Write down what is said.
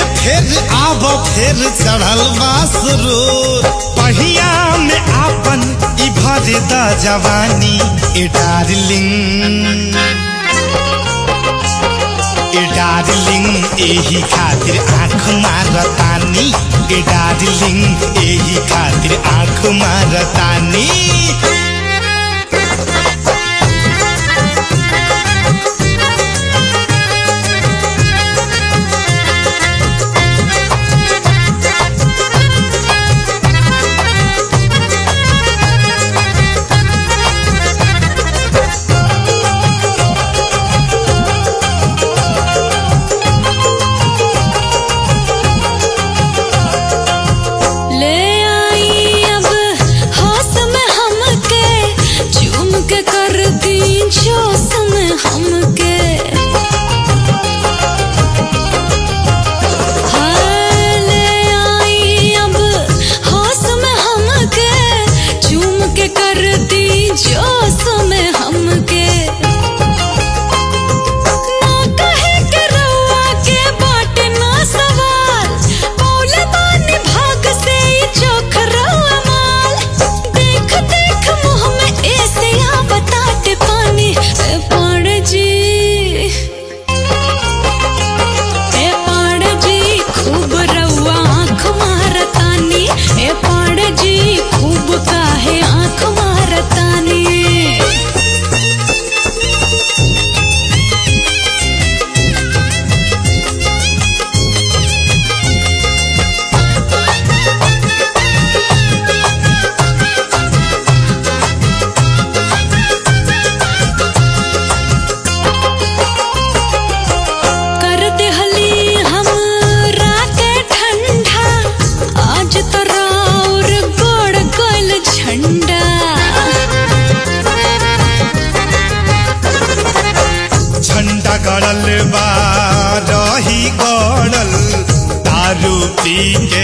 फिर आब फिर चढ़ल बासरो पहिया में आपन ई भर द जवानी ए डार्लिंग ए डार्लिंग एही खातिर आँख मारतानी ए डार्लिंग एही खातिर आँख मारतानी ले आई अब होश में हमके चूम के कर दी जोश में हमके हाँ, ले आई अब होश में हमके चूम के कर दी जोश में हमके ना कहे के रउआ के बाटे ना सवाल पौले बानी भाग से ही चोख रउआ माल देख देख मुँह में ऐसे आ बताते पानी ए पाड़ जी ए पाड़ जी खूब रउआ आँख मारतानी ए पाड़ जी खूब काहे आँख मारतानी कर देहली हम रात ठंडा आज तो राउर गोड़ गल झंडा झंडा गड़ल बा रही गड़ल दारू पी